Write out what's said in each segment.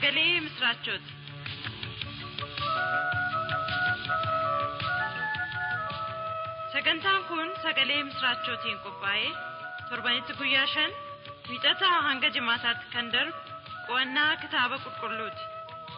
sagalee misiraachooti. Sagantaan kun sagalee misiraachootiin qophaa'ee torbanitti guyyaa shan wiixataa hanga jimaataatti kan darbu qo'annaa kitaaba qulqulluuti.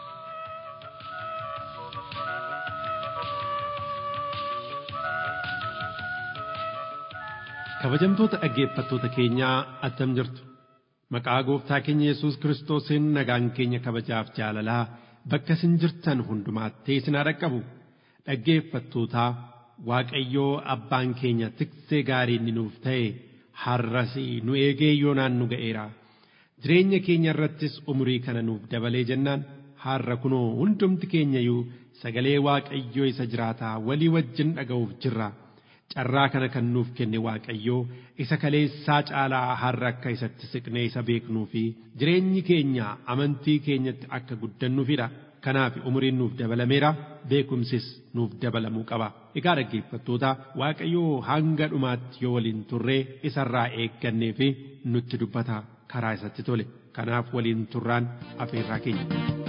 Kabajamtoota dhaggeeffattoota keenyaa attam jirtu. Maqaa gooftaa keenya Yesuus Kiristoosiin nagaan keenya kabajaaf jaalalaa bakka isin jirtan hundumaatti isin haa dhaqqabu. Dhaggeeffattootaa Waaqayyoo abbaan keenya tiksee gaarii inni nuuf ta'e har'as nu eegee yoonaan nu ga'eera. Jireenya keenya irrattis umurii kana nuuf dabalee jennaan har'a kunoo hundumti keenyayyuu sagalee Waaqayyoo isa jiraataa walii wajjin dhaga'uuf jirra. carraa kana kan nuuf kenne waaqayyoo isa kaleessaa caalaa har'a akka isatti siqnee isa beeknuu fi jireenyi keenya amantii keenyatti akka guddannuufidha. Kanaaf umuriin nuuf dabalameera beekumsis nuuf dabalamuu qaba. Egaa dhaggeeffattoota waaqayyoo hanga dhumaatti yoo waliin turree isarraa eeggannee fi nutti dubbata karaa isatti tole. Kanaaf waliin turraan afeerraa keenya.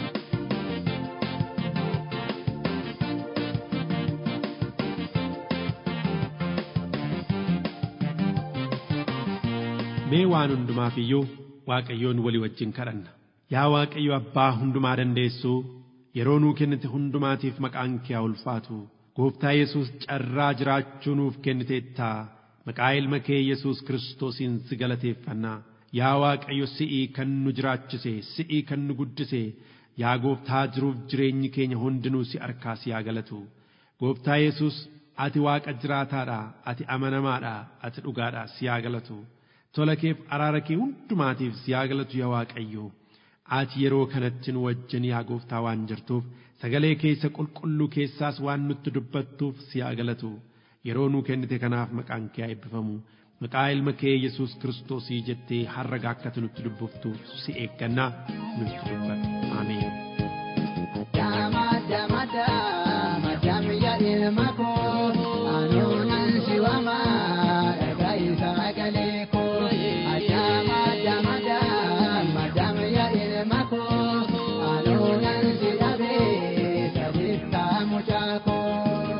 mee waan hundumaaf iyyuu waaqayyoon walii wajjin kadhanna yaa waaqayyo abbaa hundumaa dandeessuu yeroo nuu kennite hundumaatiif maqaan kee haa ulfaatu gooftaa yesus carraa jiraachuu nuuf kenniteettaa maqaa ilma kee yesus kiristoosiin si galateeffannaa yaa waaqayyo si'ii kan nu jiraachise si'ii kan nu guddise yaa gooftaa jiruuf jireenyi keenya hundinuu si harkaa si haa galatu gooftaa yesus ati waaqa jiraataadha ati amanamaadha ati dhugaadha si haa galatu tola keef araara kee hundumaatiif si haa galatu yaa Waaqayyo. Ati yeroo kanatti nu wajjin yaa gooftaa waan jirtuuf sagalee keessa qulqulluu keessaas waan nutti dubbattuuf si haa galatu. Yeroo nuu kennite kanaaf maqaan kee haa eebbifamu. Maqaa ilma kee Yesuus Kiristoosii jettee har'a akkati nutti dubbiftuuf si eeggannaa nutti dubbata. Ameen. ilma koo anuunan si waamaa dhagaa isaa galee koo adama damada madam ya ilma koo anuunan si dhabee sadiittaa mucaa koo.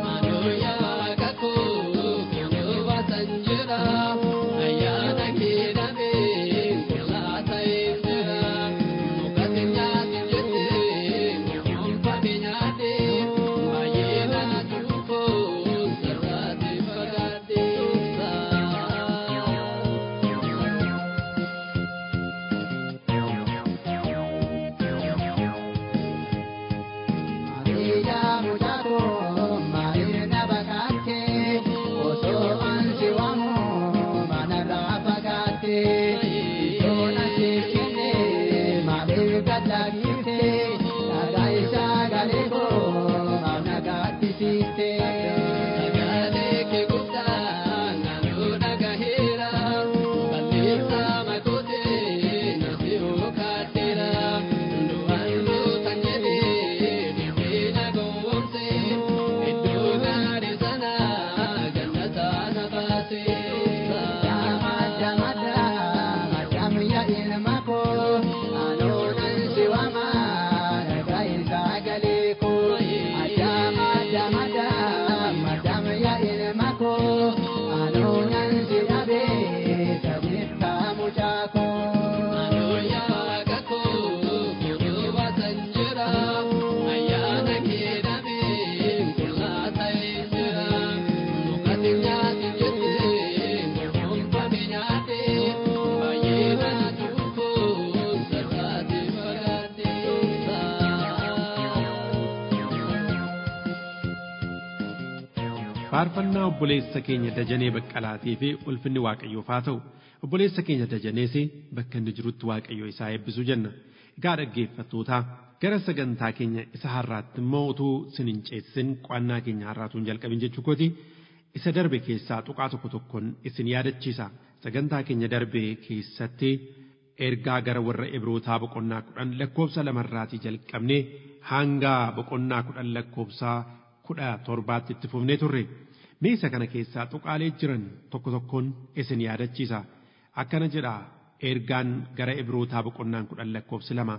faarfannaa obboleessa keenya dajanee baqqalaatii fi ulfinni waaqayyoof haa ta'u obboleessa keenya dajanees bakka inni jirutti waaqayyo isaa eebbisu jenna egaa dhaggeeffattootaa gara sagantaa keenya isa har'aatti immoo utuu sin hin ceessin qo'annaa keenya har'aatuun jalqabin jechuu kooti isa darbe keessaa tuqaa tokko tokkoon isin yaadachiisa sagantaa keenya darbe keessatti ergaa gara warra ibrootaa boqonnaa kudhan lakkoofsa lamarraatii jalqabnee hanga boqonnaa kudhan lakkoofsaa kudha torbaatti itti fufnee turre meesa kana keessaa tuqaalee jiran tokko tokkoon isin yaadachiisa akkana jedha ergaan gara ibrootaa boqonnaan kudhan lakkoofsi lama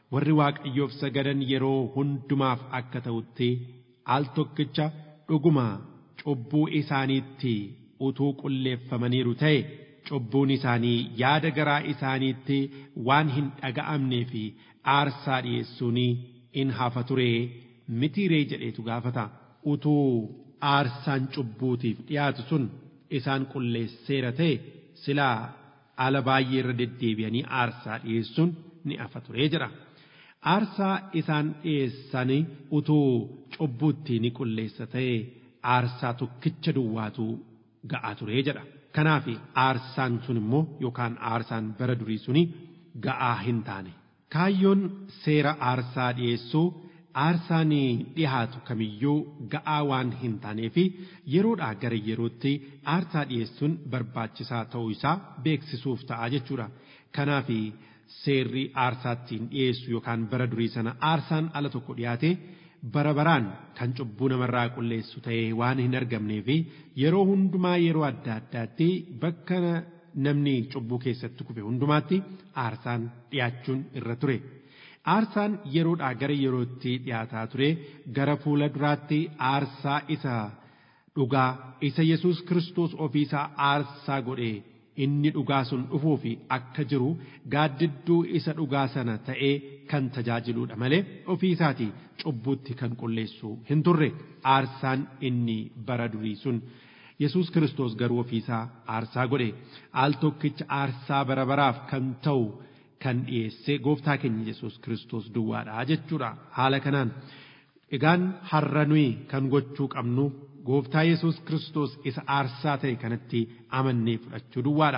warri waaqayyoof sagadan yeroo hundumaaf akka ta'utti al tokkicha dhuguma cubbuu isaaniitti utuu qulleeffamaniiru ta'e cubbuun isaanii yaada garaa isaaniitti waan hin dhaga'amnee fi aarsaa dhi'eessuun in hafa turee mitiiree jedheetu gaafata utuu aarsaan cubbuutiif dhiyaatu sun isaan qulleesseera ta'e silaa ala baay'ee irra deddeebi'anii aarsaa dhi'eessuun ni hafa turee jedha. Aarsaa isaan dhi'eessanii utuu cubbuutti ni qulleessa ta'e aarsaa tokkicha duwwaatu ga'a turee jedha. Kanaaf aarsaan sun immoo yookaan aarsaan bara durii suni ga'aa hin taane. Kaayyoon seera aarsaa dhi'eessuu aarsaan dhihaatu kamiyyuu ga'aa waan hin taaneef yeroodhaa gara yerootti aarsaa dhi'eessuun barbaachisaa ta'uu isaa beeksisuuf ta'a jechuudha. Kanaaf seerri aarsaattiin dhi'eessu yookaan bara durii sana aarsaan ala tokko dhiyaate bara baraan kan cubbuu namarraa qulleessu ta'ee waan hin argamneef yeroo hundumaa yeroo adda addaatti bakka namni cubbuu keessatti kufe hundumaatti aarsaan dhiyaachuun irra ture. Aarsaan yeroodhaa gara yerootti dhiyaataa ture gara fuula duraatti aarsaa isa dhugaa isa Yesuus Kiristoos ofiisaa aarsaa godhee inni dhugaa sun dhufuu fi akka jiru gaaddidduu isa dhugaa sana ta'ee kan tajaajiluudha malee ofiisaatii cubbuutti kan qulleessu hin turre aarsaan inni bara durii sun Yesuus Kiristoos garuu ofiisaa aarsaa godhe al tokkicha aarsaa bara baraaf kan ta'u kan dhiyeesse gooftaa keenya Yesuus Kiristoos duwwaadha jechuudha haala kanaan egaan har'a nuyi kan gochuu qabnu gooftaa Yesuus Kiristoos isa aarsaa ta'e kanatti amannee fudhachuu duwwaadha.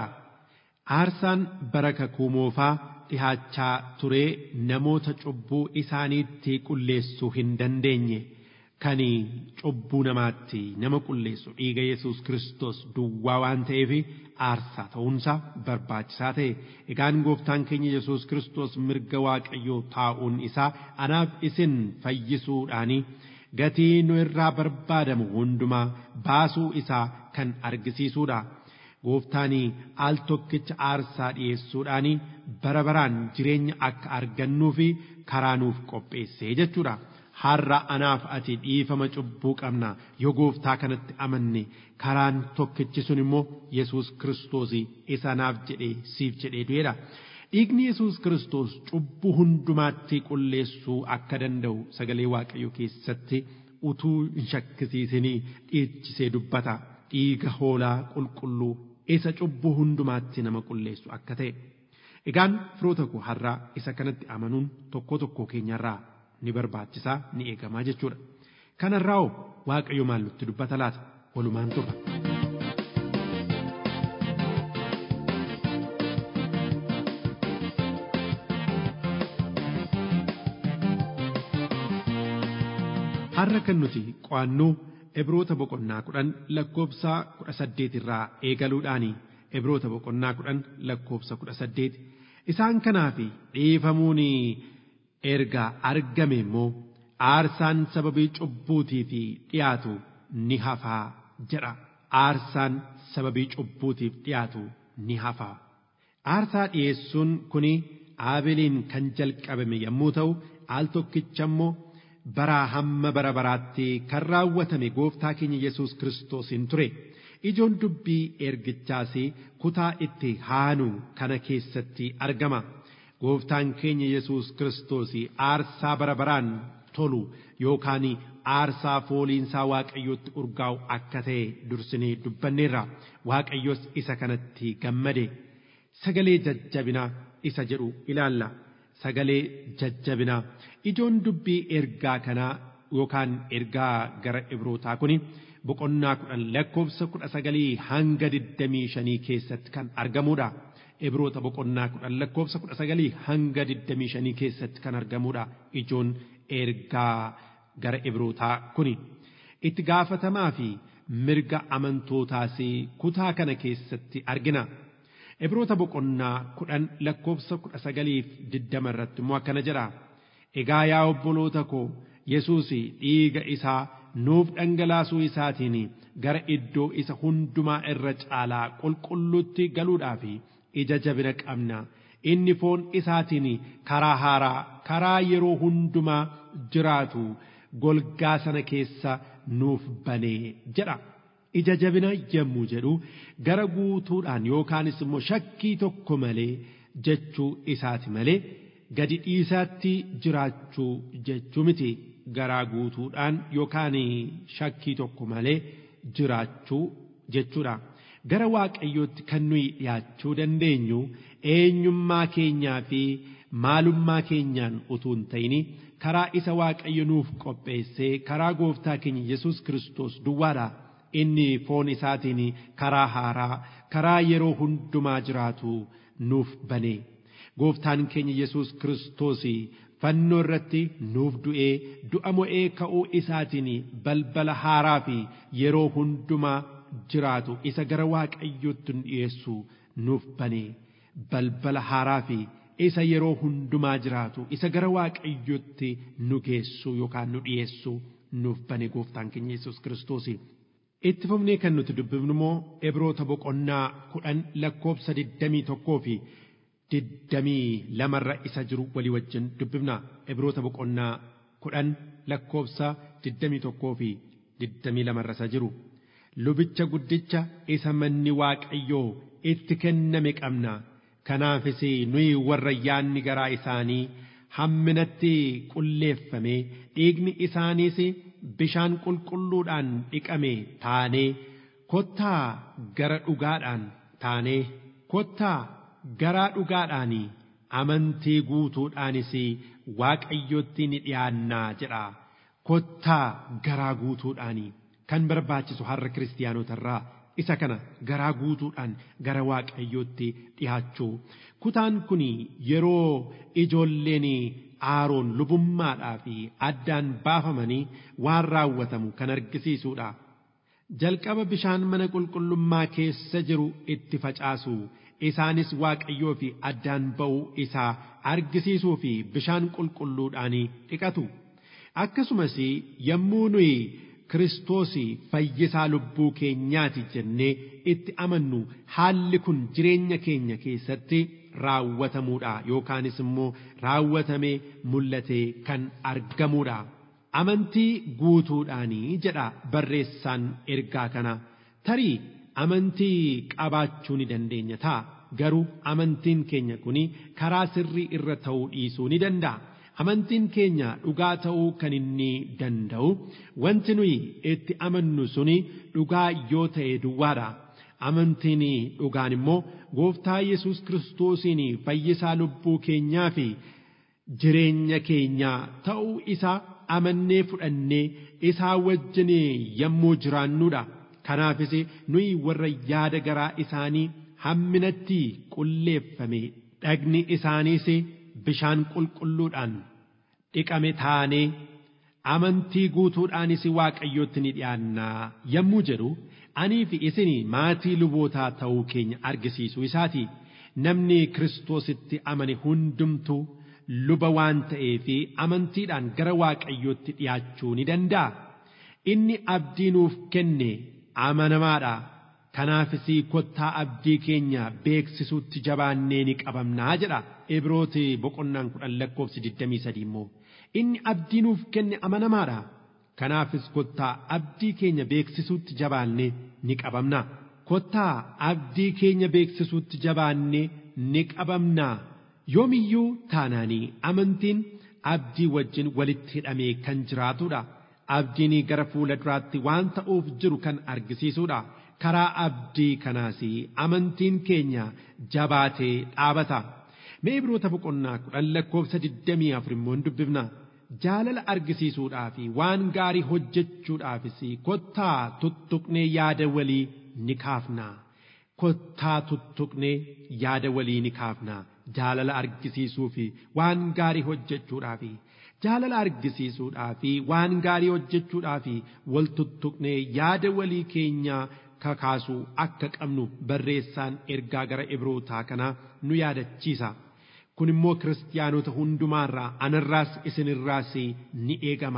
Aarsaan bara kakuu moofaa dhihaachaa turee namoota cubbuu isaaniitti qulleessuu hin dandeenye kan cubbuu namaatti nama qulleessu dhiiga Yesuus Kiristoos duwwaa waan ta'eef aarsaa ta'uunsaa barbaachisaa ta'e. Egaan gooftaan keenya Yesuus Kiristoos mirga Waaqayyoo taa'uun isaa anaaf isin fayyisuudhaanii gatii nu irraa barbaadamu hundumaa baasuu isaa kan argisiisuudha. Gooftaan al tokkicha aarsaa dhi'eessuudhaan bara baraan jireenya akka argannuu fi karaa nuuf qopheessee jechuudha. Har'a anaaf ati dhiifama cubbuu qabna yoo gooftaa kanatti amanne karaan tokkichi sun immoo Yesuus Kiristoos isa naaf jedhee siif jedhee du'eedha. Dhiigni Yesuus Kiristoos cubbuu hundumaatti qulleessuu akka danda'u sagalee Waaqayyoo keessatti utuu hin shakkisiisinii dhiichisee dubbata. Dhiiga hoolaa qulqulluu isa cubbuu hundumaatti nama qulleessu akka ta'e. Egaan firoota koo har'aa isa kanatti amanuun tokko tokko keenyarraa ni barbaachisaa ni eegamaa jechuudha. Kanarraa hoo Waaqayyo maal nutti dubbata laata? Walumaan turra. Har'a kan nuti qo'annu Ibroota boqonnaa kudhan lakkoobsa kudha saddeet irraa eegaluudhaani. Ibroota boqonnaa kudhan lakkoobsa kudha saddeet. Isaan kanaaf dhiifamuun erga argame immoo aarsaan sababii cubbuutiif dhiyaatu ni hafaa jedha. Aarsaan sababii cubbuutiif dhiyaatu ni hafaa. Aarsaa dhiyeessuun kuni Aabeliin kan jalqabame yommuu ta'u al tokkicha immoo baraa hamma bara baraatti kan raawwatame gooftaa keenya Yesuus Kiristoosiin ture. Ijoon dubbii ergichaas kutaa itti haanu kana keessatti argama. Gooftaan keenya Yesuus Kiristoos aarsaa bara baraan tolu yookaan aarsaa fooliinsaa Waaqayyootti urgaa'u akka ta'e dursinee dubbanneerra. Waaqayyos isa kanatti gammade. Sagalee jajjabinaa isa jedhu ilaalla. Sagalee jajjabinaa. Ijoon dubbii ergaa kanaa yookaan ergaa gara Ibrootaa kuni boqonnaa kudhan lakkoofsa kudha sagalii hanga digdamii shanii keessatti kan argamudha. Ibroota boqonnaa kudhan lakkoofsa kudha sagalii hanga digdamii shanii keessatti kan argamudha. Ijoon ergaa gara Ibrootaa kuni. Itti gaafatamaa fi mirga amantootaas kutaa kana keessatti argina. Ibroota boqonnaa kudhan lakkoofsa kudha sagaliif digdama irratti immoo akkana jedha. Egaa yaa obboloota koo Yesuus dhiiga isaa nuuf dhangalaasuu isaatiin gara iddoo isa hundumaa irra caalaa qulqulluutti galuudhaaf ija jabina qabna. inni foon isaatiin karaa haaraa karaa yeroo hundumaa jiraatu golgaa sana keessa nuuf banee jedha. Ija jabina yommuu jedhu gara guutuudhaan yookaanis immoo shakkii tokko malee jechuu isaati malee gadi dhiisaatti jiraachuu jechuu miti garaa guutuudhaan yookaan shakkii tokko malee jiraachuu jechuudha. Gara waaqayyootti kan nuyi dhiyaachuu dandeenyu eenyummaa keenyaa fi maalummaa keenyaan utuu hin ta'ini karaa isa waaqayyo nuuf qopheessee karaa gooftaa keenya Yesuus Kiristoos duwwaadha. Inni foon isaatiin karaa haaraa karaa yeroo hundumaa jiraatu nuuf bane. Gooftaan keenya Yesuus Kiristoos fannoo irratti nuuf du'ee du'a mo'ee ka'uu isaatiin balbala haaraa fi yeroo hundumaa jiraatu isa gara waaqayyootti nu dhiyeessu nuuf bane. Balbala haaraa fi isa yeroo hundumaa jiraatu isa gara waaqayyootti nu geessu yookaan nu dhiyeessu nuuf bane gooftaan keenya Yesuus Kiristoos. Itti fufnee kan nuti dubbifnu immoo Ibroota boqonnaa kudhan lakkoofsa digdamii tokkoo fi digdamii lamarra isa jiru walii wajjin dubbifna. Ibroota boqonnaa kudhan lakkoofsa digdamii tokkoo fi digdamii lamarra isa jiru. Lubicha guddicha isa manni Waaqayyoo itti kenname qabna. Kanaafis nuyi warra yaanni garaa isaanii hamminatti qulleeffame dhiigni isaaniis bishaan qulqulluudhaan dhiqame taanee kottaa gara dhugaadhaan taanee kottaa garaa dhugaadhaan amantii guutuudhaanis waaqayyotti ni dhiyaannaa jedha kottaa garaa guutuudhaan kan barbaachisu har'a kiristaanotarraa isa kana garaa guutuudhaan gara waaqayyootti dhiyaachuu kutaan kun yeroo ijoolleen aaroon lubummaadhaa fi addaan baafamanii waan raawwatamu kan argisiisuudha. Jalqaba bishaan mana qulqullummaa keessa jiru itti facaasu isaanis waaqayyoo fi addaan ba'uu isaa argisiisuu fi bishaan qulqulluudhaan dhiqatu. Akkasumas yommuu nuyi Kiristoos fayyisaa lubbuu keenyaati jennee itti amannu haalli kun jireenya keenya keessatti raawwatamuudha yookaanis immoo raawwatamee mul'atee kan argamuudha. Amantii guutuudhaanii jedha barreessaan ergaa kana tarii amantii qabaachuu ni dandeenya ta'a garuu amantiin keenya kun karaa sirrii irra ta'uu dhiisuu ni danda'a. Amantiin keenya dhugaa ta'uu kan inni danda'u wanti nuyi itti amannu suni dhugaa yoo ta'e duwwaadha. Amantiin dhugaan immoo gooftaa Yesuus Kiristoosiin fayyisaa lubbuu keenyaa fi jireenya keenyaa ta'uu isaa amannee fudhannee isaa wajjin yommuu jiraannudha. Kanaafis nuyi warra yaada garaa isaanii hamminatti qulleeffame dhagni isaaniis bishaan qulqulluudhaan dhiqame taanee amantii guutuudhaanis waaqayyootti ni dhiyaannaa yommuu jedhu anii fi isin maatii lubootaa ta'uu keenya argisiisuu isaati namni kiristoositti amane hundumtuu luba waan ta'eef amantiidhaan gara waaqayyootti dhiyaachuu ni danda'a inni abdii nuuf kenne amanamaadha kanaafis kottaa abdii keenya beeksisuutti jabaannee ni qabamnaa jedha ibrooti boqonnaan kudhan lakkoofsi digdamii sadii immoo inni abdii nuuf kenne amanamaadha kanaafis kottaa abdii keenya beeksisuutti jabaannee ni qabamna kottaa abdii keenya beeksisuutti jabaannee ni qabamna yoomiyyuu taanaanii amantiin abdii wajjin walitti hidhamee kan jiraatudha abdiin gara fuula duraatti waan ta'uuf jiru kan argisiisudha karaa abdii kanaas amantiin keenya jabaatee dhaabata mee ibroota boqonnaa kudhan lakkoofsa digdamii afur immoo dubbifna jaalala argisiisuudhaaf waan gaarii hojjechuudhaafis kottaa tuttuqnee yaada walii ni kaafna kottaa tuttuqnee yaada walii ni kaafna jaalala argisiisuu fi waan gaarii hojjechuudhaaf jaalala argisiisuudhaa fi waan gaarii hojjechuudhaa fi wal tuttuqnee yaada walii keenyaa kakaasuu akka qabnu barreessaan ergaa gara ibrootaa kanaa nu yaadachiisa. Kun immoo kiristaanota hundumaarraa anarraas isinirraas ni eegama.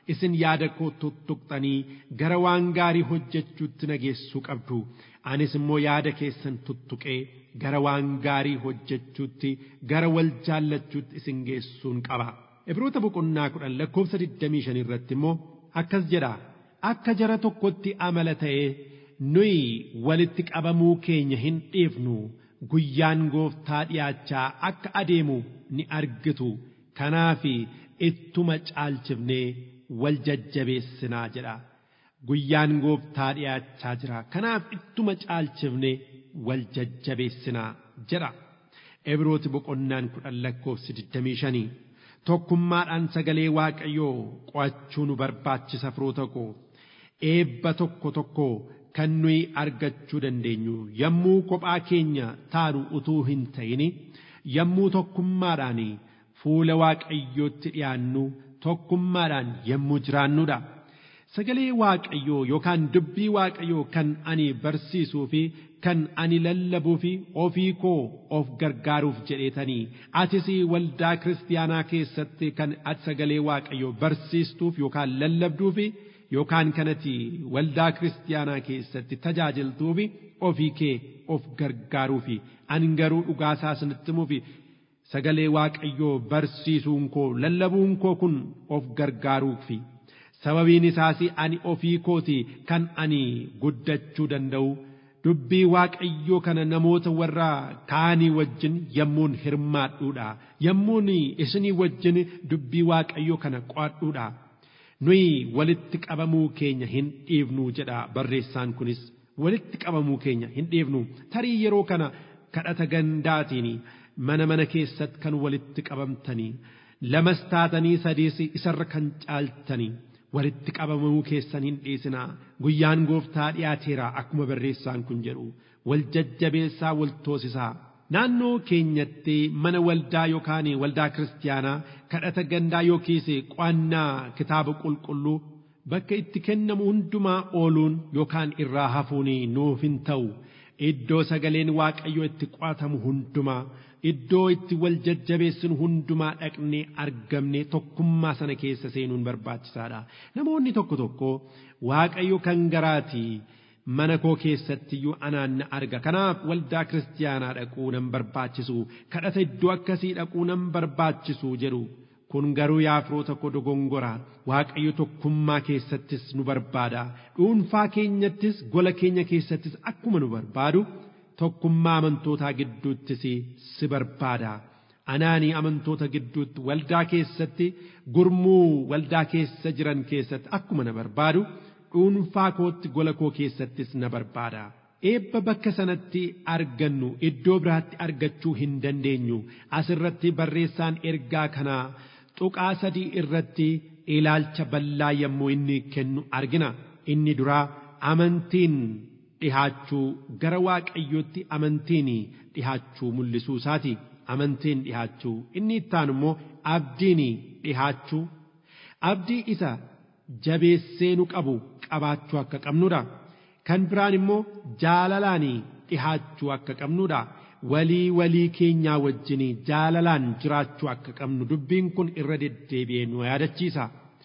isin yaada koo tuttuqxanii gara waan gaarii hojjechuutti na geessuu qabdu anis immoo yaada keessan tuttuqee gara waan gaarii hojjechuutti gara wal jaallachuutti isin geessuun qaba. Ibroota boqonnaa kudhan lakkoofsa 25 irratti immoo akkas jedha akka jara tokkotti amala ta'ee nuyi walitti qabamuu keenya hin dhiifnu guyyaan gooftaa dhiyaachaa akka adeemu ni argitu kanaaf ittuma caalchifnee wal jajjabeessinaa jedha guyyaan gooftaa dhiyaachaa jira kanaaf ittuma caalchifnee wal jajjabeessinaa jedha Ibrooti boqonnaan kudhan lakkoofsi 25 tokkummaadhaan sagalee waaqayyoo qo'achuu nu barbaachisa firoota koo eebba tokko tokko kan nuyi argachuu dandeenyu yommuu kophaa keenya taanu utuu hin ta'in yommuu tokkummaadhaan fuula waaqayyootti dhiyaannu tokkummaadhaan yommuu jiraannudha. Sagalee waaqayyoo yookaan dubbii waaqayyoo kan ani barsiisuu fi kan ani lallabuu fi ofii koo of gargaaruuf jedheetanii atis waldaa kiristaanaa keessatti kan ati sagalee waaqayyoo barsiistuuf yookaan lallabduuf yookaan kanati waldaa kiristaanaa keessatti tajaajiltuuf ofii kee of gargaaruuf ani garuu dhugaasaa isinitti himuuf sagalee waaqayyoo barsiisuun koo lallabuun koo kun of gargaaruuf sababiin isaas ani ofii kooti kan ani guddachuu danda'u dubbii waaqayyoo kana namoota warra kaanii wajjin yommuun hirmaadhuudha yommuun isinii wajjin dubbii waaqayyoo kana qo'adhuudha nuyi walitti qabamuu keenya hin dhiifnu jedha barreessaan kunis walitti qabamuu keenya hin dhiifnu tarii yeroo kana kadhata gandaatiin mana mana keessatti kan walitti qabamtanii lamas taatanii sadiis isarra kan caaltanii walitti qabamuu keessan hin dhiisinaa guyyaan gooftaa dhiyaateera akkuma barreessaan kun jedhu wal jajjabeessaa wal toosisaa naannoo keenyatti mana waldaa yookaan waldaa kiristaanaa kadhata gandaa yookiis qo'annaa kitaaba qulqulluu bakka itti kennamu hundumaa ooluun yookaan irraa hafuun nuuf hin ta'u iddoo sagaleen waaqayyoo itti qo'atamu hundumaa iddoo itti wal jajjabeessinu hundumaa dhaqnee argamne tokkummaa sana keessa seenuun barbaachisaadha. Namoonni tokko tokko waaqayyo kan garaatii mana koo keessatti iyyuu anaan na arga. Kanaaf waldaa kiristaanaa dhaquu nan barbaachisu. Kadhata iddoo akkasii dhaquu nan barbaachisu jedhu. Kun garuu yaa firoota koo dogongora. Waaqayyo tokkummaa keessattis nu barbaada. Dhuunfaa keenyattis gola keenya keessattis akkuma nu barbaadu. tokkummaa amantootaa gidduuttis si barbaada. Anaanii amantoota gidduutti waldaa keessatti gurmuu waldaa keessa jiran keessatti akkuma na barbaadu dhuunfaa kootti gola koo keessattis na barbaada. Eebba bakka sanatti argannu iddoo biraatti argachuu hin dandeenyu. Asirratti barreessaan ergaa kanaa tuqaa sadii irratti ilaalcha bal'aa yommuu inni kennu argina. Inni duraa amantiin dhihaachuu gara waaqayyootti amantiin dhihaachuu mul'isuu isaati amantiin dhihaachuu inni ittaan immoo abdiin dhihaachuu abdii isa jabeessee nu qabu qabaachuu akka qabnudha kan biraan immoo jaalalaan dhihaachuu akka qabnudha walii walii keenyaa wajjin jaalalaan jiraachuu akka qabnu dubbiin kun irra deddeebi'ee nu yaadachiisa.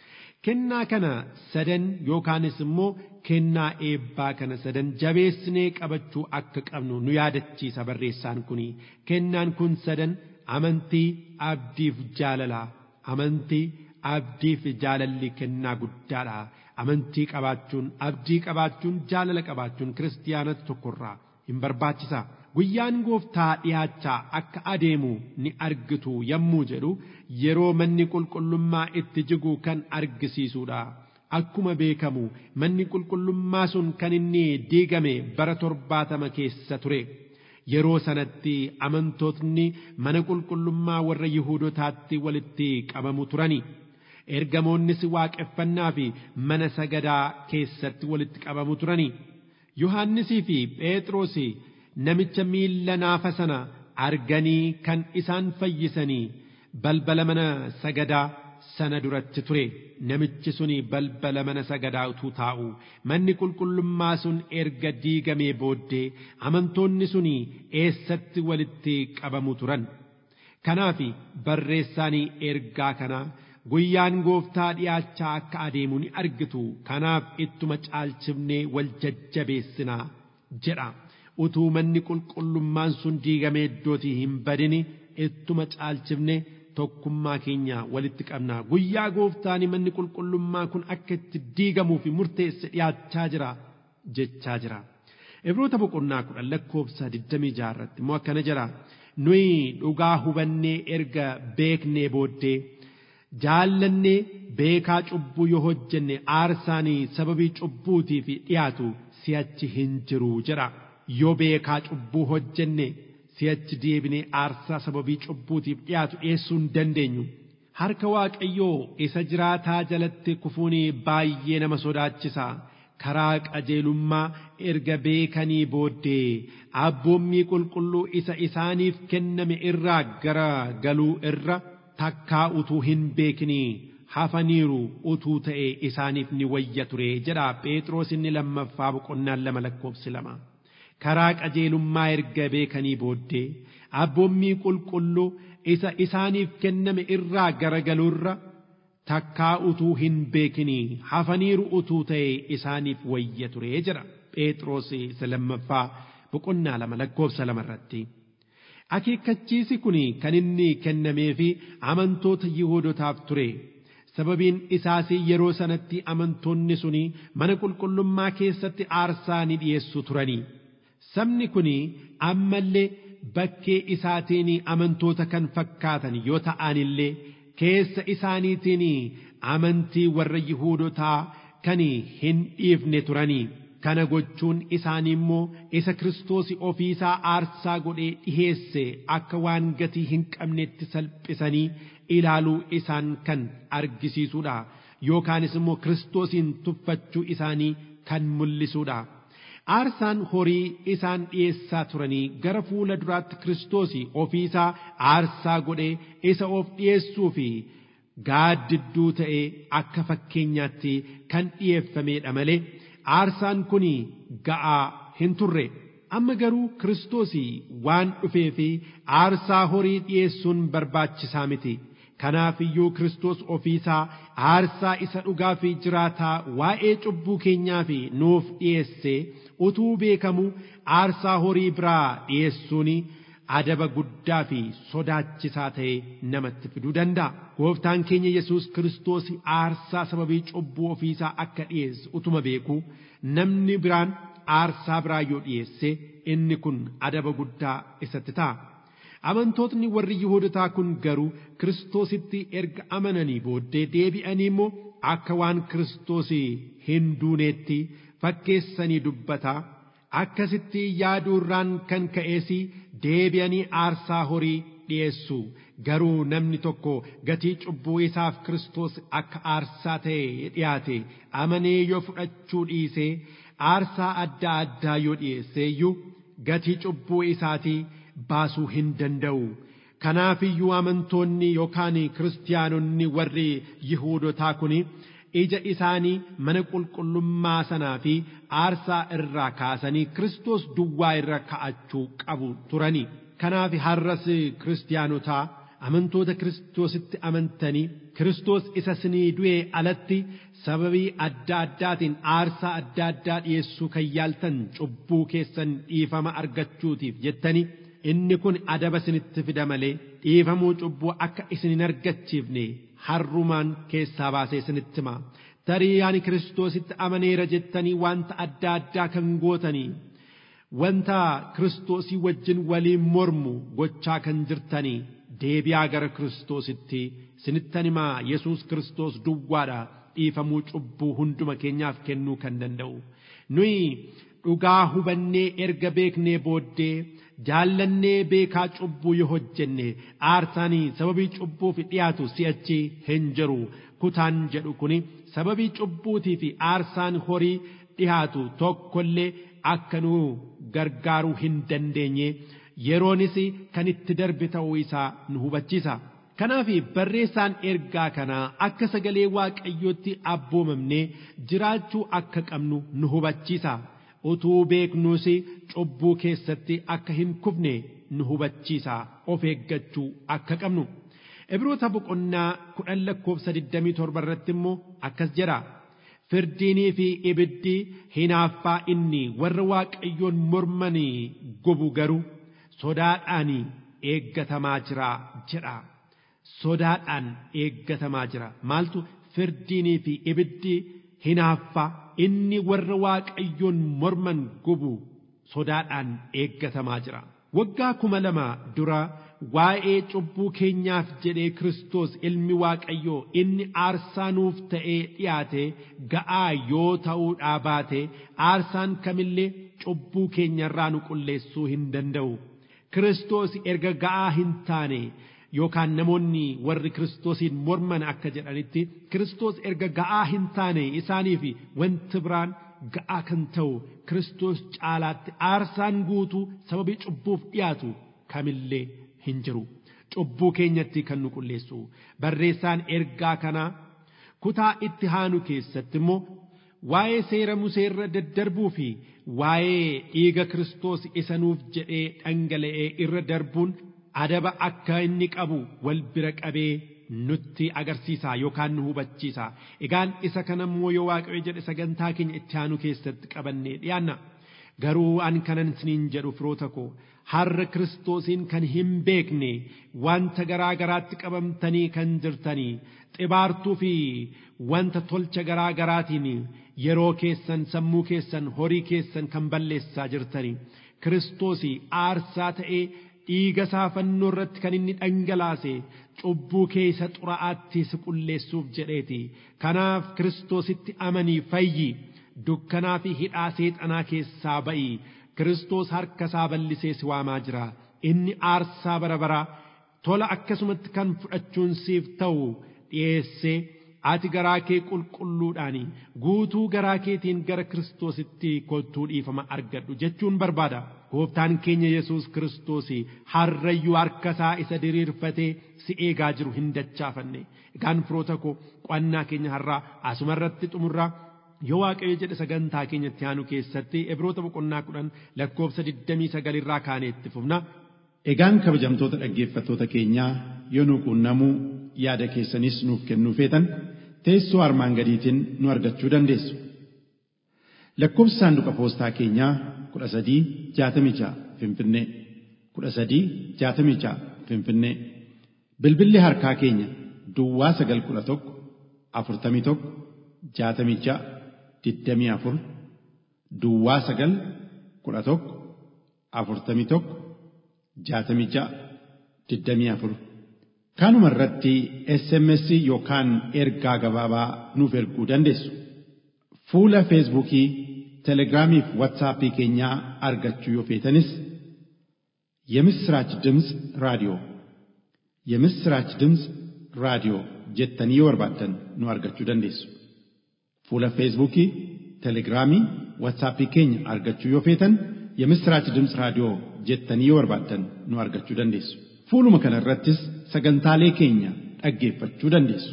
kennaa kana sadan yookaanis immoo kennaa eebbaa kana sadan jabeessinee qabachuu akka qabnu nu yaadachiisa barreessaan kuni kennaan kun sadan amantii abdiif jaalalaa amantii abdiif jaalalli kennaa guddaadha amantii qabaachuun abdii qabaachuun jaalala qabaachuun kiristiyaanota tokkorraa hin barbaachisa. guyyaan gooftaa dhiyaachaa akka adeemu ni argitu yommuu jedhu yeroo manni qulqullummaa itti jigu kan argisiisudha. Akkuma beekamu manni qulqullummaa sun kan inni diigame bara torbaatama keessa ture. Yeroo sanatti amantootni mana qulqullummaa warra Yihuudotaatti walitti qabamu turani. Ergamoonnis waaqeffannaa fi mana sagadaa keessatti walitti qabamu turani. Yohaannisii fi Phexrosi namicha miilla naafa sana arganii kan isaan fayyisanii balbala mana sagadaa sana duratti ture namichi suni balbala mana sagadaa utuu taa'u manni qulqullummaa sun erga diigamee booddee amantoonni suni eessatti walitti qabamu turan kanaaf barreessaanii ergaa kana guyyaan gooftaa dhiyaachaa akka adeemu ni argitu kanaaf ittuma caalchifnee wal jajjabeessinaa jedha utuu manni qulqullummaan sun diigamee iddootii hin badini ittuma caalchifne tokkummaa keenya walitti qabna guyyaa gooftaani manni qulqullummaa kun akka itti diigamuu fi murteesse dhiyaachaa jira jechaa jira. Ibroota boqonnaa kudhan lakkoofsa 26 irratti immoo akkana jira nuyi dhugaa hubannee erga beeknee booddee jaallannee beekaa cubbuu yoo hojjenne aarsaanii sababii cubbuutiif dhiyaatu si'achi hin jiru jedha yoo beekaa cubbuu hojjenne si'achi deebinee aarsaa sababii cubbuutiif dhiyaatu dhiyeessuu hin dandeenyu. Harka Waaqayyoo isa jiraataa jalatti kufuun baay'ee nama sodaachisa. Karaa qajeelummaa erga beekanii booddee abboommii qulqulluu isa isaaniif kenname irraa gara galuu irra takkaa utuu hin beekinii hafaniiru utuu ta'e isaaniif ni wayya ture jedha Phexros inni lammaffaa boqonnaan lama lakkoofsi lama. karaa qajeelummaa erga beekanii booddee abboommii qulqulluu isa isaaniif kenname irraa garagaluurra takkaa utuu hin beekinii hafaniiru utuu ta'e isaaniif wayya ture jedha Phexros isa lammaffaa boqonnaa lama lakkoofsa lama irratti. Akeekkachiisi kun kan inni kennamee fi amantoota Yihuudotaaf ture. sababiin isaas yeroo sanatti amantoonni suni mana qulqullummaa keessatti aarsaa ni dhiyeessu turanii. Sabni kun ammallee bakkee isaatiin amantoota kan fakkaatan yoo ta'an illee keessa isaaniitiin amantii warra Yihuudotaa kan hin dhiifne turanii. Kana gochuun isaanii immoo isa Kiristoos ofiisaa aarsaa godhee dhiheesse akka waan gatii hin qabnetti salphisanii ilaaluu isaan kan argisiisuudha. Yookaanis immoo Kiristoosiin tuffachuu isaanii kan mul'isuudha. Aarsaan horii isaan dhiyeessaa turanii gara fuula duraatti Kiristoos ofiisaa aarsaa godhee isa of dhiyeessuu fi gaaddidduu ta'ee akka fakkeenyaatti kan dhiyeeffameedha malee aarsaan kun ga'aa hin turre. Amma garuu Kiristoos waan dhufee fi aarsaa horii dhiyeessuun barbaachisaa miti. Kanaaf iyyuu Kiristoos ofiisaa aarsaa isa dhugaa fi jiraataa waa'ee cubbuu keenyaa fi nuuf dhiyeesse utuu beekamu aarsaa horii biraa dhiyeessuun adaba guddaa fi sodaachisaa ta'e namatti fiduu danda'a. Gooftaan keenya Yesuus Kiristoos aarsaa sababii cubbuu ofiisaa akka dhiyeesse utuma beeku namni biraan aarsaa biraa yoo dhiyeesse inni kun adaba guddaa isatti ta'a. Amantootni warri Yihuudotaa kun garuu Kiristoositti erga amananii booddee deebi'anii immoo akka waan Kiristoos hin duuneetti fakkeessanii dubbata. Akkasitti yaaduurraan kan ka'ees deebi'anii aarsaa horii dhiyeessu. Garuu namni tokko gatii cubbuu isaaf Kiristoos akka aarsaa ta'e dhiyaate amanee yoo fudhachuu dhiisee aarsaa adda addaa yoo dhiyeesse iyyuu gatii cubbuu isaatii baasuu hin danda'u. Kanaaf iyyuu amantoonni yookaan kiristaanonni warri Yihuudotaa kun ija isaanii mana qulqullummaa sanaa fi aarsaa irraa kaasanii Kiristoos duwwaa irra ka'achuu qabu turani. Kanaaf har'as kiristaanotaa amantoota Kiristoositti amantanii Kiristoos isa sinii du'ee alatti sababii adda addaatiin aarsaa adda addaa dhiyeessuu kan yaaltan cubbuu keessan dhiifama argachuutiif jettanii inni kun adaba isinitti fida malee dhiifamuu cubbuu akka isin hin argachiifne harrumaan keessaa baasee isinitti hima. Tarii ani Kiristoositti amaneera jettanii wanta adda addaa kan gootanii wanta Kiristoosii wajjin waliin mormu gochaa kan jirtanii deebi'aa gara Kiristoositti isinittan himaa Yesuus Kiristoos duwwaadha dhiifamuu cubbuu hunduma keenyaaf kennuu kan danda'u. Nuyi dhugaa hubannee erga beeknee booddee jaallannee beekaa cubbuu yoo hojjenne aarsaanii sababii cubbuuf dhiyaatu si'achi hin jiru kutaan jedhu kuni sababii cubbuutii fi aarsaan horii dhiyaatu tokkollee akka nu gargaaruu hin dandeenye yeroonis kan itti darbe ta'uu isaa nu hubachiisa. Kanaaf barreessaan ergaa kanaa akka sagalee waaqayyootti abboomamnee jiraachuu akka qabnu nu hubachiisa. utuu beeknuus cubbuu keessatti akka hin kufne nu hubachiisa of eeggachuu akka qabnu Ibroota boqonnaa kudhan lakkoofsa 27 irratti immoo akkas jedha. Firdiinii fi ibiddi hinaaffaa inni warra waaqayyoon mormanii gubu garuu sodaadhaan eeggatamaa jira jedha. Sodaadhaan eeggatamaa jira. Maaltu firdiinii fi ibiddi hinaaffaa inni warra waaqayyoon morman gubu sodaadhaan eeggatamaa jira. Waggaa kuma lama dura waa'ee cubbuu keenyaaf jedhee Kiristoos ilmi Waaqayyoo inni aarsaa nuuf ta'ee dhiyaate ga'aa yoo ta'uudhaa baate aarsaan kamillee cubbuu keenyarraa nu qulleessuu hin danda'u. Kiristoos erga ga'aa hin taane yookaan namoonni warri Kiristoosiin morman akka jedhanitti Kiristoos erga ga'aa hin taane isaaniif wanti biraan ga'aa kan ta'u Kiristoos caalaatti aarsaan guutuu sababii cubbuuf dhiyaatu kamillee hin jiru. Cubbuu keenyatti kan nu qulleessu. Barreessaan ergaa kanaa kutaa itti aanu keessatti immoo waa'ee seera museerra daddarbuu fi waa'ee dhiiga Kiristoos isa nuuf jedhee dhangala'ee irra darbuun adaba akka inni qabu wal bira qabee nutti agarsiisa yookaan nu hubachiisa. Egaan isa kana immoo yoo waaqayyo jedhe sagantaa keenya itti aanu keessatti qabannee dhiyaanna. Garuu an kanan isiniin jedhu firoota koo har'a Kiristoosiin kan hin beekne wanta garaa garaatti qabamtanii kan jirtanii xibaartuu fi wanta tolcha garaa garaatiin yeroo keessan sammuu keessan horii keessan kan balleessaa jirtanii Kiristoosii aarsaa ta'ee dhiiga isaa fannoo irratti kan inni dhangalaase cubbuu keessa xuraa'aatti si qulleessuuf jedheeti. Kanaaf Kiristoositti amanii fayyi dukkanaa fi hidhaa seexanaa keessaa ba'i. Kiristoos harka isaa bal'isee si waamaa jira. Inni aarsaa bara baraa tola akkasumatti kan fudhachuun siif ta'u dhiyeessee ati garaa kee qulqulluudhaan guutuu garaa keetiin gara Kiristoositti kottuu dhiifama argadhu jechuun barbaada. Gooftaan keenya Yesuus Kiristoos harrayyuu harka isaa isa diriirfatee si eegaa jiru hin dachaafanne. Egaan firoota koo qo'annaa keenya har'aa asuma irratti xumurraa yoo waaqayyo jedhe sagantaa keenyatti aanu keessatti Ibroota boqonnaa kudhan lakkoofsa 29 irraa kaanee itti fufna. Egaan kabajamtoota dhaggeeffattoota keenyaa yoo nu quunnamuu yaada keessanis nuuf kennuu feetan teessoo armaan gadiitiin nu argachuu dandeessu. Lakkoofsi saanduqa poostaa keenyaa kudha sadii jaatamii ja'a Finfinnee kudha sadii jaatamii ja'a Finfinnee bilbilli harkaa keenya Duwwaa sagal kudha tokko afurtamii tokko jaatamii ja'a digdamii afur Duwwaa sagal kudha tokko afurtamii tokko jaatamii ja'a digdamii afur kanuma irratti SMS yookaan ergaa gabaabaa nuuf erguu dandeessu. Fuula Feesbuukii, Telegiraamii fi Waatsaappii keenyaa argachuu yoo feetanis የምስራች ድምፅ ራዲዮ የምስራች ድምፅ ራዲዮ jettanii yoo barbaaddan nu argachuu dandeessu. Fuula Feesbuukii, Telegiraamii, Waatsaappii keenya argachuu yoo feetan የምስራች ድምፅ raadiyoo jettanii yoo barbaaddan nu argachuu dandeessu. Fuuluma kana irrattis sagantaalee keenya dhaggeeffachuu dandeessu.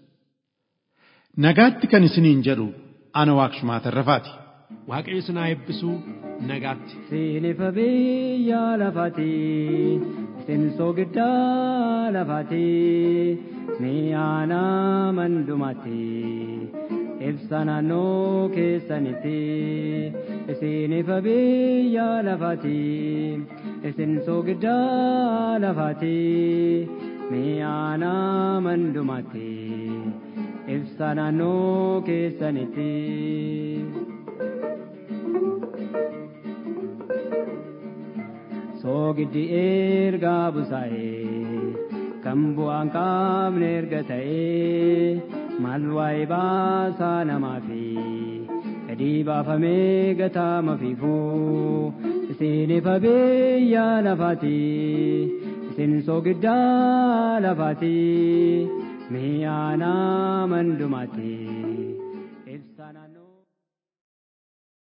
Nagaatti kan isiniin jedhu ana waaqshumaa tarrafaati. Waaqayyo isin haa eebbisuu nagaatti. Siilifa biyya lafaati, isin soogiddaa lafaati, mi'aana mandumaati, ibsa naannoo keessanitti. Isinifa biyya lafaati, isin soogiddaa lafaati, mi'aana mandumaati, ibsa naannoo keessanitti. soogiddi ergaa busaa'ee kan bu'aan qaamne erga ta'ee maal waa'ee baasaa namaa fi gadi baafamee gataama fiifuu isiniif biyya lafaati isin soogiddaa lafaati mi'aana mandumaati.